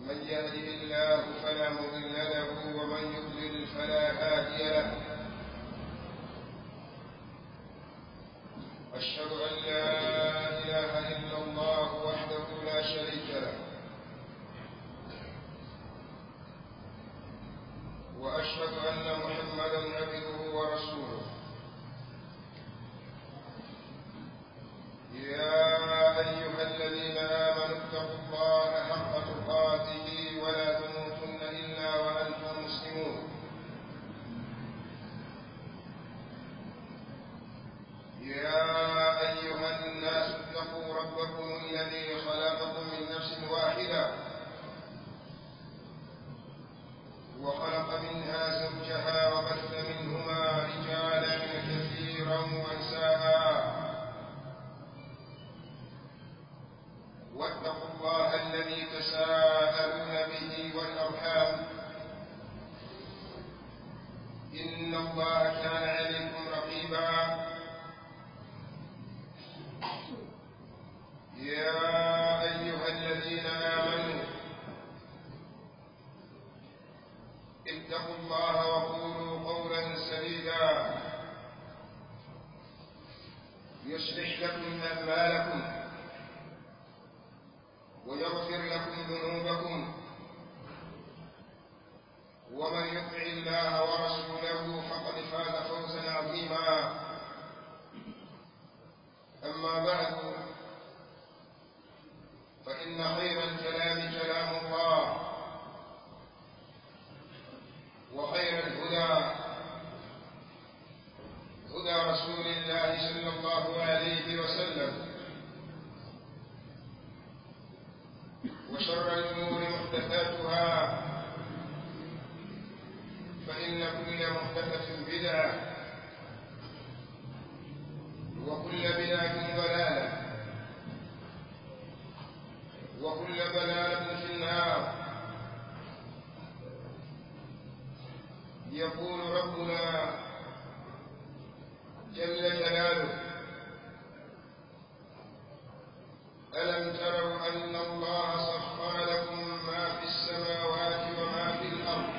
من يهده الله فلا مضل له ومن يضلل فلا هادي له أشهد أن لا إله إلا الله وحده لا شريك له وأشهد أن محمدا عبده ورسوله يا أيها الذين آمنوا اتقوا الله حق تقاته ولا تموتن إلا وأنتم مسلمون يا أيها الناس اتقوا ربكم الذي خلقكم من نفس واحدة وخلق منها زوجها وبث منهما رجالا كثيرا ونساء واتقوا الله الذي تساءلون به والأرحام إن الله كان عليكم رقيبا يا أيها الذين آمنوا اتقوا الله وقولوا قولا سديدا يصلح لكم أعمالكم ويغفر لكم ذنوبكم ومن يطع الله ورسوله فقد فاز فوزا عظيما أما بعد فإن خير الكلام كلام الله وخير الهدى هدى رسول الله صلى الله عليه وسلم وشر الأمور محدثاتها فإن كل محدثة بدعة وكل بدعة ضلالة وكل ضلالة في النار يقول ربنا جل جلاله ألم تروا أن الله سخر لكم ما في السماوات وما في الأرض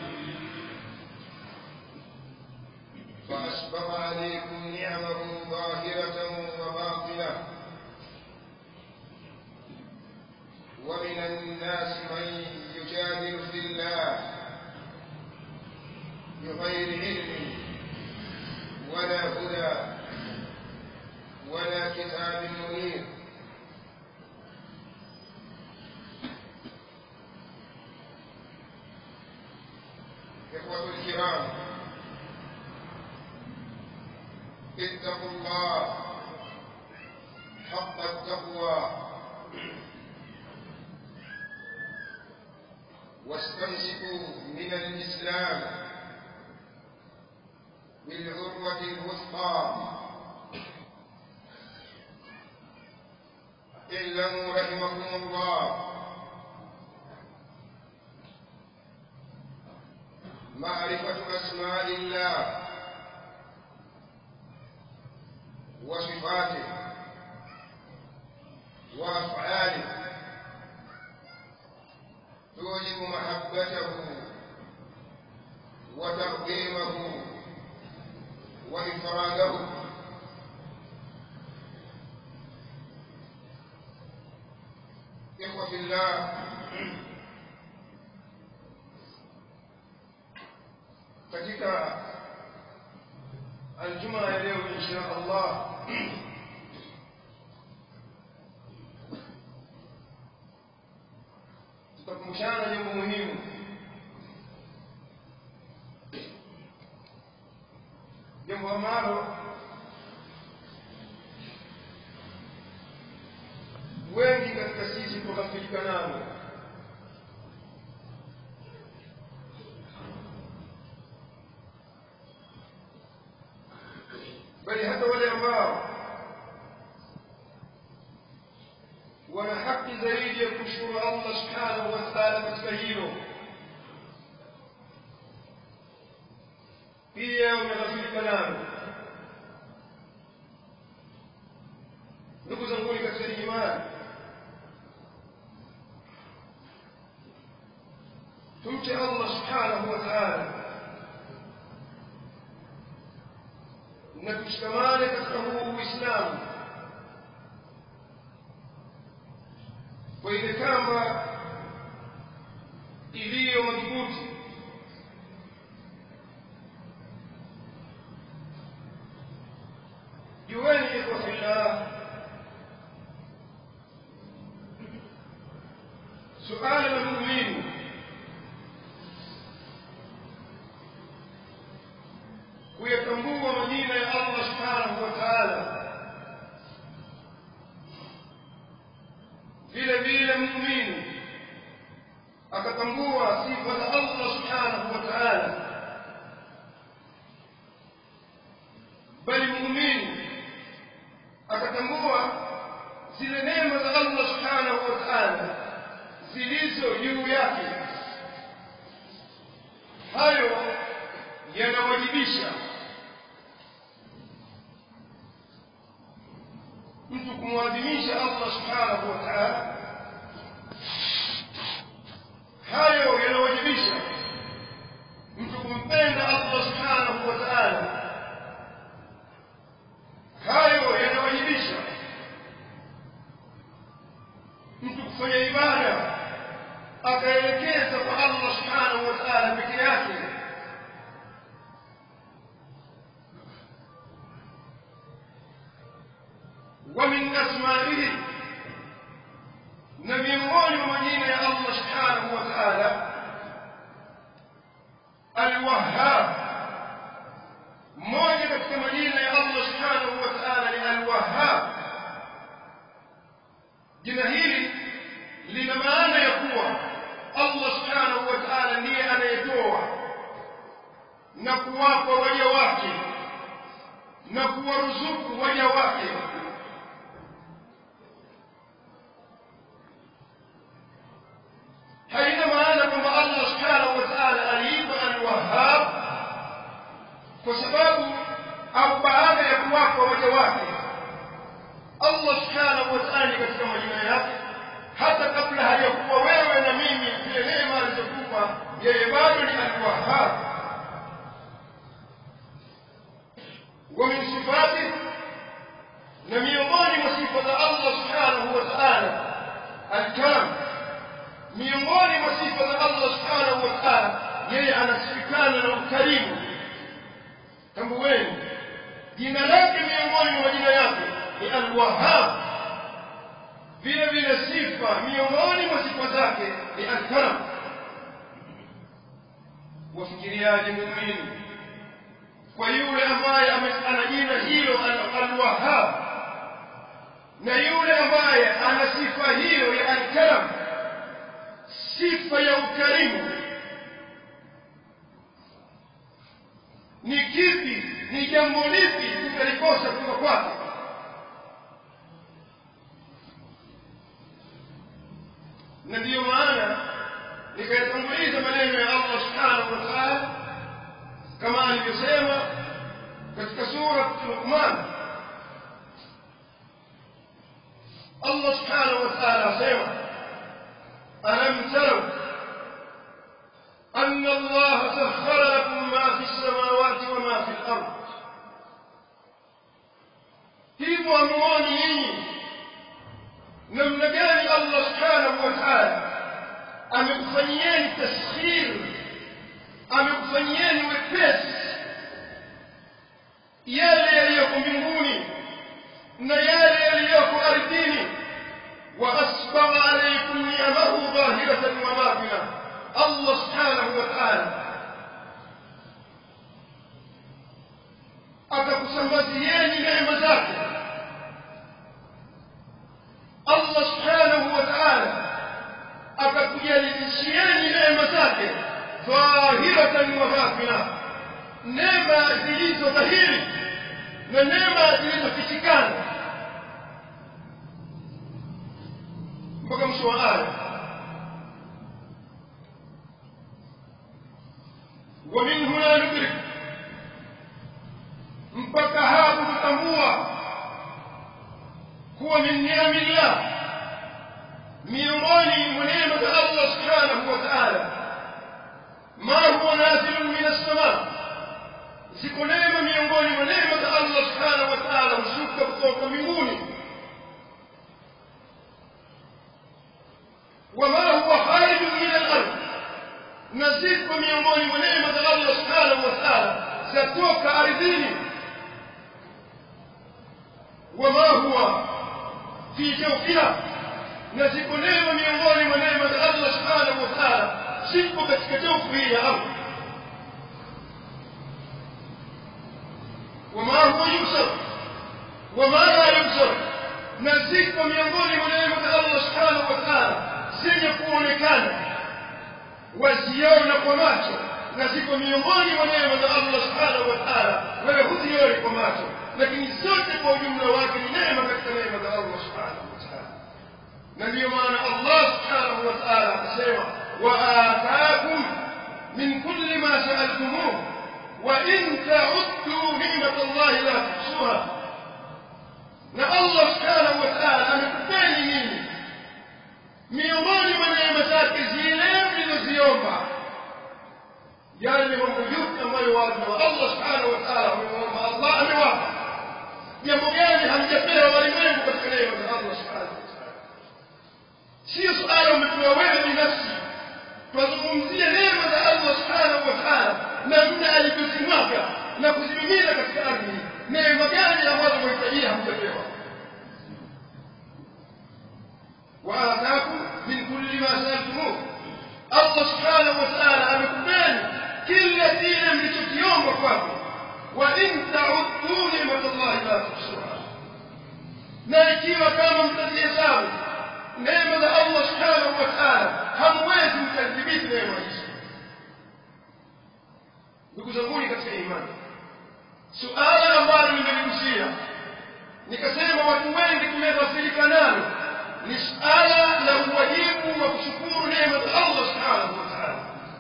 فأسبغ عليكم نعمه ظاهرة وباطنة ومن الناس من يجادل في الله بغير علم ولا هدى ولا كتاب منير إخوة الكرام اتقوا الله حق التقوى واستمسكوا من الإسلام بالعروة الوثقى اعلموا رحمكم الله معرفة أسماء الله وصفاته وأفعاله توجب محبته وتقديمه وإفراده إخوة الله katika aljuma ya leo insha Allah tutakumbushana jambo muhimu jambo ambalo wengi katika sisi tunaghafilika nalo bali hata wale ambao wana haki zaidi ya kushukuru Allah subhanahu wa ta'ala katika hilo pia wameghafilika nalo ndugu zangu katika imani tumche Allah subhanahu wa ta'ala na tushikamane katika huu Uislamu kwa ile kamba iliyo madhubuti jueni ikhwa fillah suala la muumini kuyatambua majina ya Allah subhanahu wa ta'ala vile vile muumini akatambua sifa za Allah subhanahu wa ta'ala bali muumini akatambua zile neema za Allah subhanahu wa ta'ala zilizo juu yake hayo yanawajibisha mtu kumwadhimisha Allah subhanahu wa ta'ala hayo yanawajibisha mtu kumpenda Allah subhanahu wa ta'ala hayo yanawajibisha mtu kufanya ibada akaelekeza kwa Allah subhanahu wa ta'ala peke yake ومن أسمائه نبي مولي ومدينة يا الله سبحانه وتعالى الوهاب موجة كمدينة يا الله سبحانه وتعالى الوهاب jina hili lina maana ya kuwa Allah subhanahu wa ta'ala ndiye anayetoa na kuwapa waja wake na kuwaruzuku waja wake haina maana kwamba Allah subhanahu wa ta'ala aliitwa al-Wahhab kwa sababu au baada ya kuwapa waja wake Allah subhanahu wa ta'ala katika majina yake hata kabla hajakuwa wewe na mimi zile neema alizokupa yeye bado ni al-Wahhab wa min sifati na miongoni mwa sifa za Allah subhanahu wa ta'ala al-karam miongoni mwa sifa za Allah subhanahu wa ta'ala yeye anasifikana na ukarimu tambueni jina lake miongoni mwa majina yake ni al-Wahhab vile vile sifa miongoni mwa sifa zake ni al-Karam wafikiriaje muumini kwa yule ambaye ana jina hilo al-Wahhab na yule ambaye ana sifa hiyo ya al-Karam sifa ya ukarimu ni kipi ni jambo lipi tutalikosa kutoka kwake na ndiyo maana nikayatanguliza maneno ya Allah subhanahu wa ta'ala kama alivyosema katika sura Luqman Allah subhanahu wa ta'ala asema alam taraw أن الله سخر لكم ما في السماوات وما في الأرض hivyo amuoni nyinyi namna gani Allah subhanahu wa ta'ala amekufanyieni taskhir amekufanyieni wepesi yale yaliyoko mbinguni na yale yaliyoko ardhini wa asbagha alaykum ni'amahu dhahiratan wa batina Allah subhanahu wa ta'ala akakusambazieni neema zake Allah subhanahu wa ta'ala akakujalizishieni neema zake dhahiratan wa batina neema zilizo dhahiri na neema zilizofichikana mpaka mwisho wa aya ومن هنا ندرك mpaka hapo tutambua kuwa min ni'amillah miongoni mwa neema za Allah subhanahu wa ta'ala ziko neema miongoni mwa neema za allah subhanahu wa taala hushuka kutoka mbinguni wama huwa kharijun min al-ard na ziko miongoni mwa neema za allah subhanahu wa taala zatoka ardhini wama huwa fi jawfiha na ziko neema miongoni mwa neema za allah subhanahu wa taala zipo katika jawfu hii ya ardhi وما هو يبصر وما لا يبصر نزيك miongoni mwa neema za Allah subhanahu wa ta'ala zenye kuonekana waziona kwa macho na ziko miongoni mwa neema za Allah subhanahu wa ta'ala wewe huzioni kwa macho lakini zote kwa ujumla wake ni neema katika neema za Allah subhanahu wa ta'ala na ndiyo maana Allah subhanahu wa ta'ala akasema wa ataakum min kulli ma sa'altumuhu وإن تعدوا نعمة الله لا تحصوها na Allah subhanahu wa ta'ala amekupeni nini miongoni mwa neema zake zile mlizoziomba yale mambo yote ambayo watu wa Allah subhanahu wa ta'ala wameomba Allah amewapa jambo gani hamjapewa walimwengu katika neema za Allah subhanahu wa ta'ala sio suala umepewa wewe binafsi tunazungumzia neema za Allah subhanahu wa ta'ala namna alivyozimwaga na kuzimimina katika ardhi neema gani ambazo mwahitajia hamjapewa waataakum min kulli ma saaltumuh allah subhanahu wa taala amekupeni kila kile mlichokiomba kwako wa in tauddu nimat llahi la tuhsuha na ikiwa kama mtazihesabu neema za allah subhanahu wa taala hamwezi mkadhibiti neema hizo ndugu zanguni katika imani suala ambalo nimeligusia nikasema watu wengi tumeghafilika nalo ni suala la uwajibu wa kushukuru neema za allah subhanahu wa taala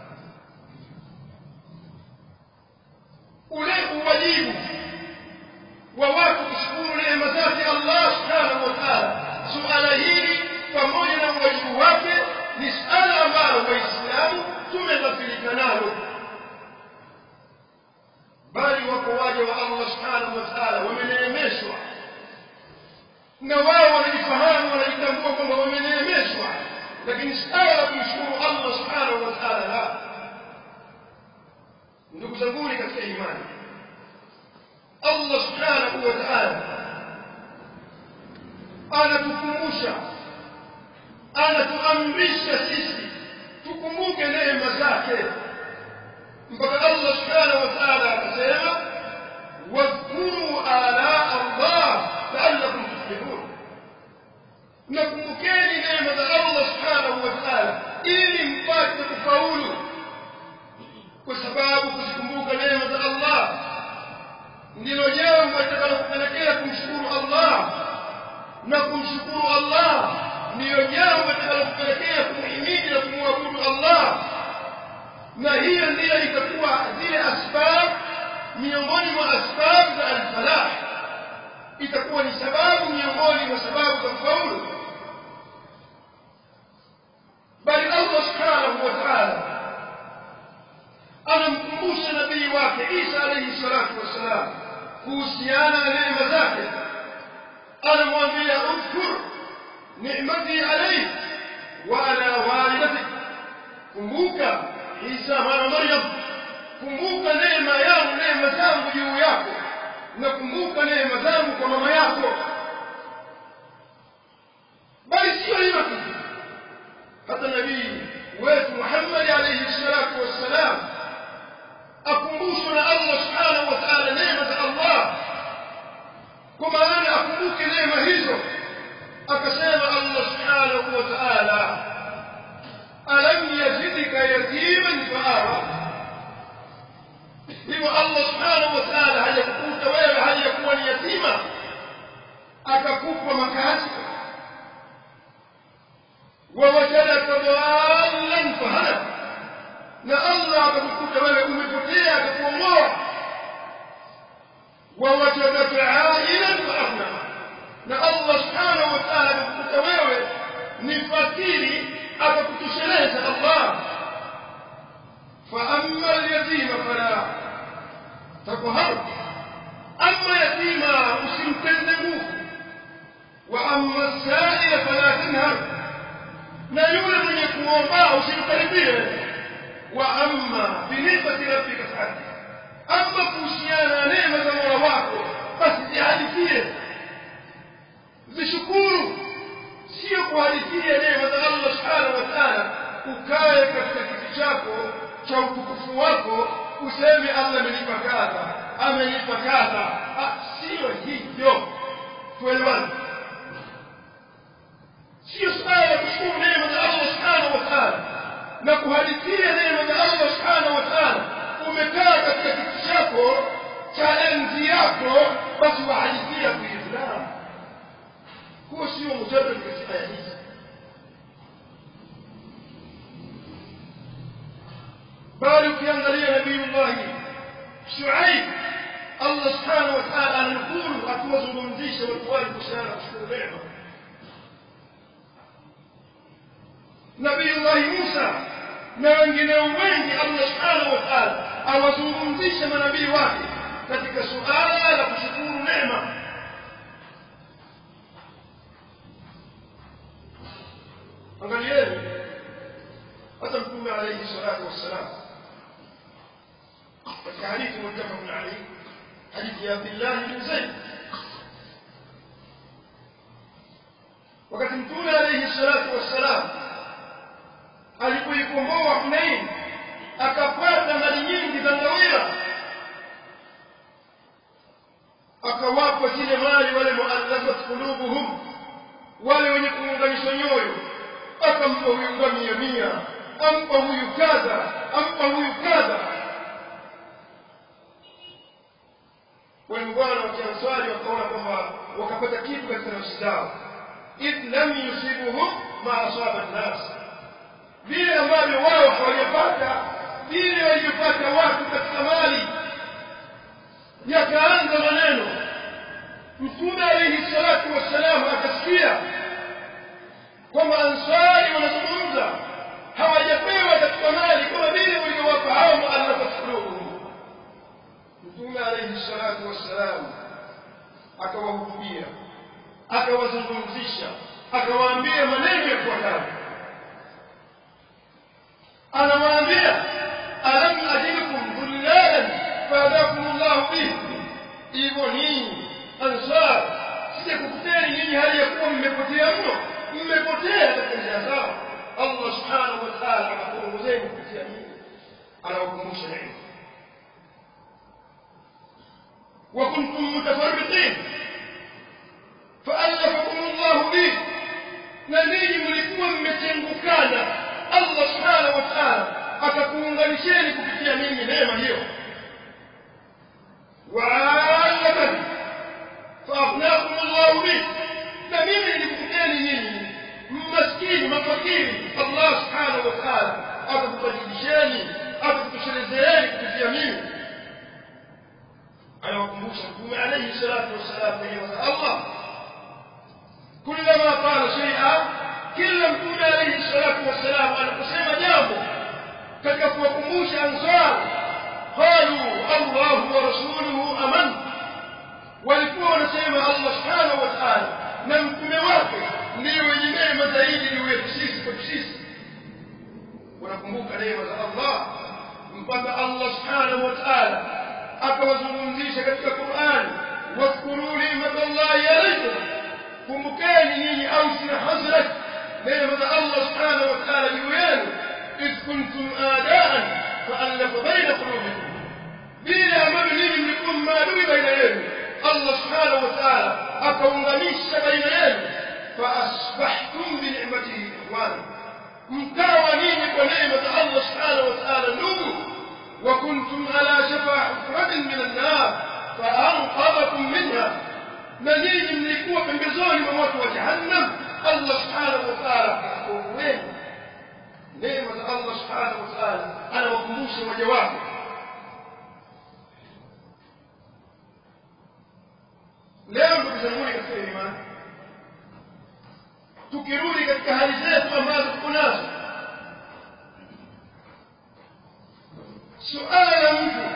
ule uwajibu wa watu kushukuru neema zake allah subhanahu wa taala suala hili pamoja na uwajibu wake ni suala ambalo waislamu tumeghafilika nalo bali wako waja wa Allah subhanahu wa ta'ala wameneemeshwa na wao wanajifahamu wanajitambua kwamba wameneemeshwa lakini suala la kumshukuru Allah subhanahu wa ta'ala la ndugu zanguni katika imani Allah subhanahu wa ta'ala anatukumbusha anatuamrisha sisi tukumbuke neema zake mpaka Allah subhanahu wa ta'ala akasema wadhkuru ala Allah la'allakum tuflihun nakumbukeni neema za Allah subhanahu wa ta'ala ili mpate kufaulu kwa sababu kuzikumbuka neema za Allah ndilo jambo litakalokupelekea kumshukuru Allah na kumshukuru Allah ndiyo jambo litakalokupelekea kumhimidi na kumwabudu Allah na hiyo ndiyo itakuwa zile asbab miongoni mwa asbab za alfalah itakuwa ni sababu miongoni mwa sababu za kufaulu bali allah subhanahu wa taala anamkumbusha nabii wake isa alaihi salatu wassalam kuhusiana na neema zake anamwambia udhkur nimati alaik wa ala walidatik kumbuka isa mwana maryam kumbuka neema yangu neema zangu juu yako na kumbuka neema zangu kwa mama yako bali sio hilo tu hata nabii wetu muhammadi alaihi salatu wassalam akumbushwa na allah subhanahu wa taala neema za allah kwa maana akumbuke neema hizo akasema allah subhanahu wa taala alam yazidka yatiman faawa hivyo allah subhanahu wa taala hajakukuta wewe hajakuwa ni yatima akakupa makazi wawajadaka dhalan fahada na allah akakukuta wewe umepotea akakuongoa wawajadaka ailan faahna na allah subhanahu wa taala akakukuta wewe ni fakiri akakutosheleza allah faama alyatima fala tako tuhadithie wa amma binisbati rabbika fahadith ama kuhusiana na neema za mola wako basi zihadithie zishukuru sio kuhadithia neema za allah subhanahu wa taala ukae katika kiti chako cha utukufu wako useme allah amenipa kadha amenipa kadha sio hivyo tuelewane sio suala la kushukuru neema za allah subhanahu wa taala na kuhadithia neema za allah subhanahu wa taala umekaa katika kiti chako cha enzi yako basi wahadithia kuislamu huo sio mujarad katika aya hizi bali ukiangalia nabiyullahi shuaib allah subhanahu wa taala ananukuru akiwazungumzisha watu wale kuhusiana na kushukuru neema nabiyullahi musa na wengineo wengi allah subhanahu wa taala awazungumzisha manabii wake katika suala la kushukuru neema angalieni hata mtume alaihi salatu wassalam katika hadithi muttafaqun alayhi hadithi ya abdillah bin zaid wakati mtume alaihi salatu wassalam alipoikomboa hunain akapata mali nyingi za ngawira akawapa zile mali wale muallafat qulubuhum wale wenye kuunganishwa nyoyo akampa huyu ngamia mia ampa huyu kadha ampa huyu kadha wale bwana wa kianswari wakaona kwamba wakapata kitu katika nafsi zao idh lam yusibuhum ma asaba nnas vile ambavyo wao hawajapata vile walivyopata watu katika mali yakaanza maneno mtume alaihi salatu wassalam akasikia kwamba ansari wanazungumza hawajapewa katika mali kama vile waliowapa hao muallafat qulubuhum mtume alaihi salatu wassalam akawahutubia akawazungumzisha akawaambia maneno yafuatayo anawaambia alam ajidukum dhullalan faadakum llahu bih hivyo ninyi ansar sijakukuteni nyinyi hali ya kuwa mmepotea mno mmepotea katika njia zao allah subhanahu wa taala anakuongozeni kupitia nyinyi anawakumbusha neema وكنتم متفرقين فألفكم الله به نبي ملكوا mmetengukana Allah subhanahu wa ta'ala akakuunganisheni kupitia mimi neema hiyo wa'alatan fa'afnakum Allah bi na mimi nilikupeni nyinyi maskini mafakiri Allah subhanahu wa ta'ala akakubadilisheni akakutoshelezeni kupitia mimi anawakumbusha mtume alayhi salatu wassalam neema za Allah kullama qala shay'a kila mtume alayhi salatu wassalam anaposema jambo katika kuwakumbusha ansar qalu Allahu wa rasuluhu aman walikuwa wanasema Allah subhanahu wa ta'ala na mtume wake ndio wenye neema zaidi ni wetu sisi kwa sisi wanakumbuka neema za Allah mpaka Allah subhanahu wa ta'ala akawazungumzisha katika Qur'an wadhkuru ni'matallahi alaykum kumbukeni nyinyi Ausi na Hazrat neema za Allah subhanahu wa ta'ala juu yenu idh kuntum a'daan fa'alafa baina qulubikum vile ambavyo ninyi mlikuwa maadui baina yenu Allah subhanahu wa ta'ala akaunganisha baina yenu faasbahtum bi ni'matihi ikhwana mkawa ninyi kwa neema za Allah subhanahu wa ta'ala ndugu وكنتم على شفا حفرة من النار فأنقذكم منها نجيج ملكوا pembezoni mwa moto wa jahannam Allah subhanahu wa ta'ala akakuokoeni neema za Allah subhanahu wa ta'ala anawakumbusha waja wake leo ndugu zangu katika imani tukirudi katika hali zetu ambazo tuko nazo suala la mtu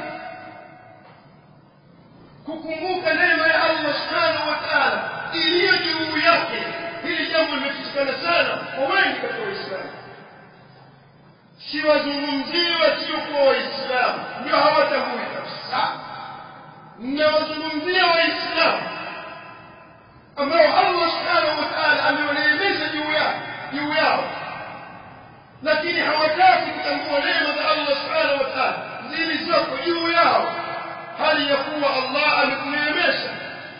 kukumbuka neema ya Allah subhanahu wa ta'ala iliyo juu yake hili jambo limefichikana sana kwa wengi katika Waislamu siwazungumzii wasiokuwa waislamu ndio hawatambui kabisa ninawazungumzia waislamu ambao allah subhanahu wa taala amewaneemesha juu yao juu yao lakini hawataki kutambua neema za allah subhanahu wa taala zilizoko juu yao hali ya kuwa allah amekuneemesha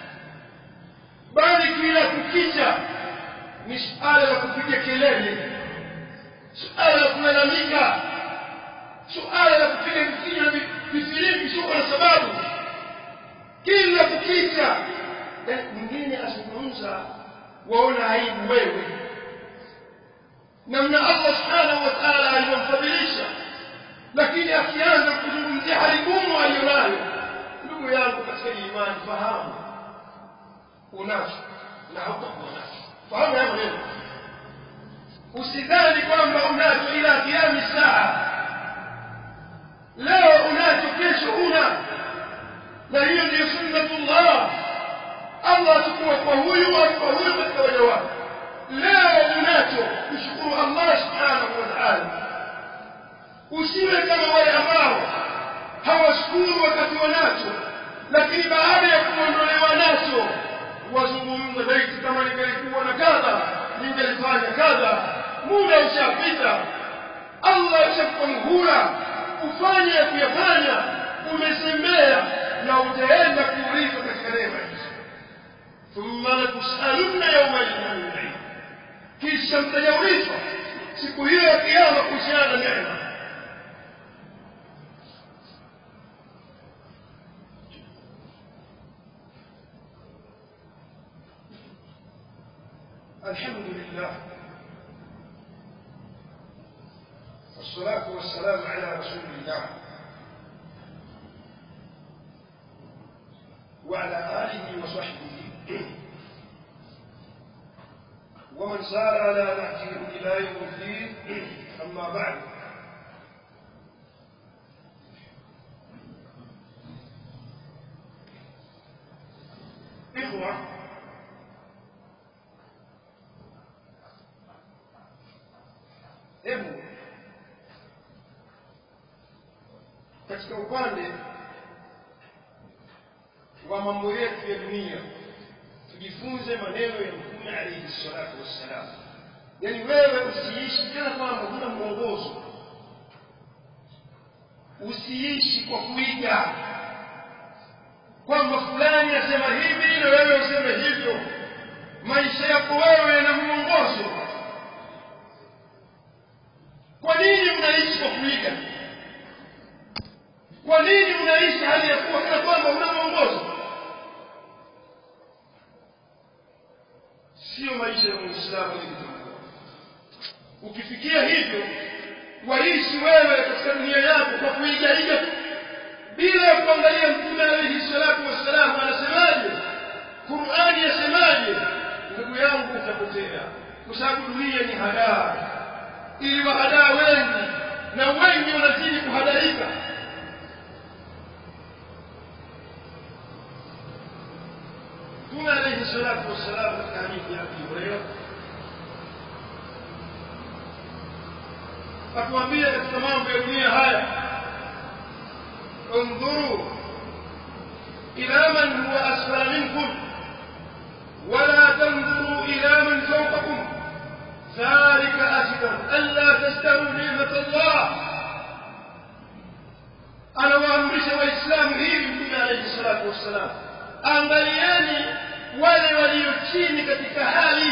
bali kila kukicha ni suala la kupiga kelele suala la kulalamika suala la kupiga vifijo na vifilimbi sio na sababu kila kukicha mwingine azungumza waona aibu wewe namna allah subhanahu wa taala alivyomfadhilisha lakini akianza kuzungumzia hali ngumu aliyonayo ndugu yangu katika imani fahamu unacho na hautakuwa nacho fahamu hayo maneno usidhani kwamba unacho ila kiami saa leo unacho kesho una na hiyo ndiyo sunnatullah allah atakuwa kwa huyu au kwa huyu katika waja wake leo unacho mshukuru allah subhanahu wa taala usiwe kama wale ambao hawashukuru wakati wanacho lakini baada ya kuondolewa nacho wazungumza zaidi kama ningelikuwa na kadha ningelifanya kadha muda ushapita allah ushakupa muhula ufanye ya kuyafanya umezembea na utaenda kuulizwa katika neema hizo thumma latusalunna yaumaidin ani naim kisha mtajaulizwa siku hiyo ya kiama kuhusiana na neema الحمد لله والصلاة والسلام على رسول الله وعلى آله وصحبه ومن سار على نهجه إلى يوم الدين أما بعد إخوة hebu katika upande wa mambo yetu ya dunia tujifunze maneno ya mtume alaihi salatu wassalam yaani wewe usiishi kana kwamba huna mwongozo usiishi kwa kuiga kwamba fulani asema hivi na wewe useme hivyo maisha yako wewe yana mwongozo kwa nini unaishi kwa kuiga kwa nini unaishi hali ya kuwa kana kwamba una mwongozo sio maisha ya muislamu ilitambua ukifikia hivyo waishi wewe katika dunia yako kwa kuigaiga tu bila ya kuangalia mtume alaihi salatu wassalam anasemaje qurani yasemaje ndugu yangu utapotea kwa sababu dunia ni hadaa ili wahadaa wengi na wengi wanazidi kuhadarika mtume alaihi salatu wassalam katika hadithi ya abi hureira atuambia katika mambo ya dunia haya انظروا إلى من هو أسفل منكم ولا تنظروا إلى من فوقكم ذلك أجدر ألا تستروا نعمة الله أنا وأمرش وإسلام هي من عليه الصلاة والسلام angalieni wale walio chini katika hali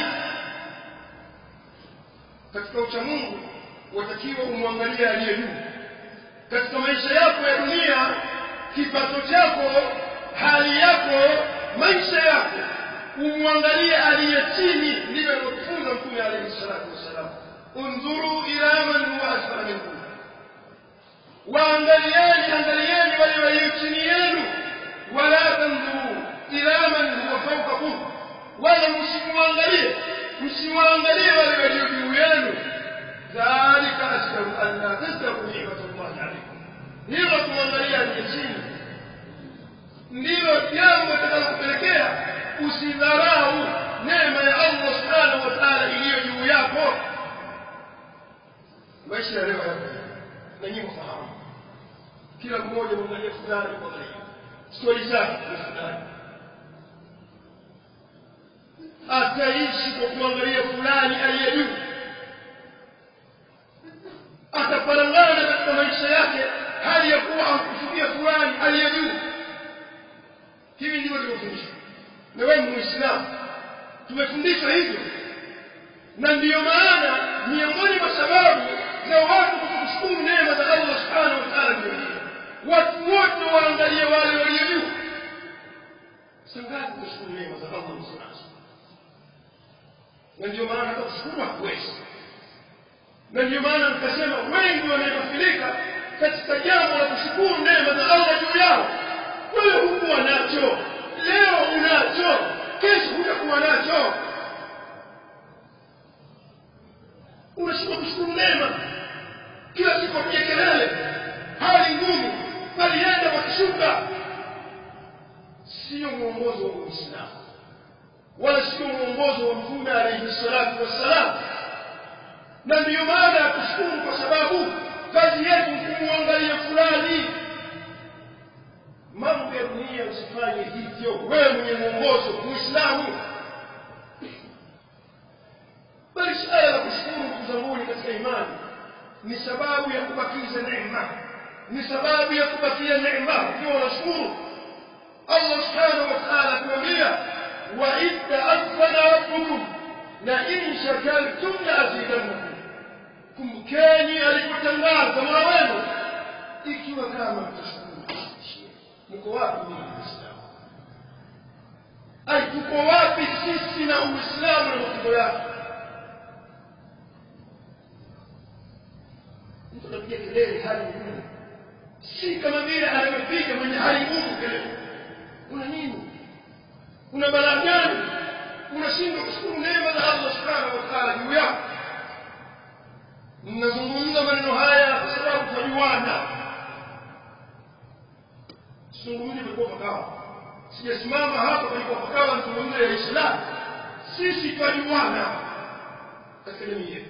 katika uchamungu watakiwa umwangalie aliye juu katika maisha yako ya dunia kipato chako hali yako maisha yako umwangalie aliye chini ndivyo alivyofunza mtume alayhi salatu wassalam undhuru ila man huwa asfala minkum waangalieni angalieni wale walio chini yenu wala tandhuru ila man huwa fawqakum wala msimwangalie msiwaangalie wale walio juu yenu dhalika asdaru an la tazdaru ni'matullahi alaykum hilo kumwangalia aliye chini ndilo jambo litakalokupelekea usidharau neema ya allah subhanahu wa taala iliyo juu yako maisha ya leo yako na nyinyi mfahamu kila mmoja mwangalie fulani kwa karibu stori zake ni fulani ataishi kwa kuangalia fulani aliye juu ataparangana katika maisha yake hali ya kuwa amkusudia fulani aliye juu hivi ndivyo tumefundishwa na wewe muislamu tumefundishwa hivyo na ndiyo maana miongoni mwa sababu za watu kushukuru neema za Allah subhanahu wa ta'ala ndio hiyo watu wote waangalie wale walio juu sangapi kushukuru neema za Allah msanazo na ndio maana kushukuru hakuwezi na ndio maana nikasema wengi wameghafilika katika jambo la kushukuru neema za Allah juu yao wewe hukuwa nacho leo unacho kesho hutakuwa nacho unashindwa kushukuru neema kila siku apiga kelele hali ngumu palienda wakishuka sio mwongozo wa uislamu wala sio mwongozo wa mtume alayhi salatu wassalam na ndiyo maana ya kushukuru kwa sababu kazi yetu kumwangalia fulani mambo ya dunia usifanye hivyo wewe mwenye mwongozo muislamu bali suala la kushukuru ndugu zanguni katika imani ni sababu ya kubakiza neema ni sababu ya kubakia neema ukiwa unashukuru Allah subhanahu wa ta'ala kuambia wa idda afana rabbukum la in shakartum la azidannakum kumbukeni alipotangaza mola wenu ikiwa kama mtashukuru mko wapi mimi muislamu ai tuko wapi sisi na uislamu na matendo yake mtu anapiga kelele hali ngumu si kama vile anavyopiga mwenye hali ngumu kelele una nini una balaa gani unashindwa kushukuru neema za Allah subhanahu wa ta'ala juu yako ninazungumza maneno haya kwa sababu twajuana sizungumzi palikuwa pakawa sijasimama hapa palikuwa pakawa nizungumze ya Islam sisi twajuana katika jamii yetu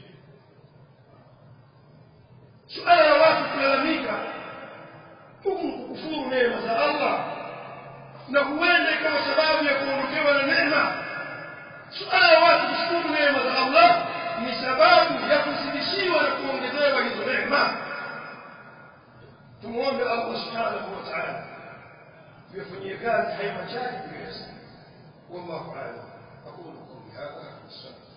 suala la watu kulalamika huku kukufuru neema za Allah na huenda ikawa sababu ya kuondokewa na neema suala la watu kushukuru neema za Allah ni sababu ya kuzidishiwa na kuongezewa hizo neema tumuombe Allah subhanahu wa ta'ala tuyafanyie kazi haya machache tuliyosema wallahu a'lam aqulu qawli hadha wa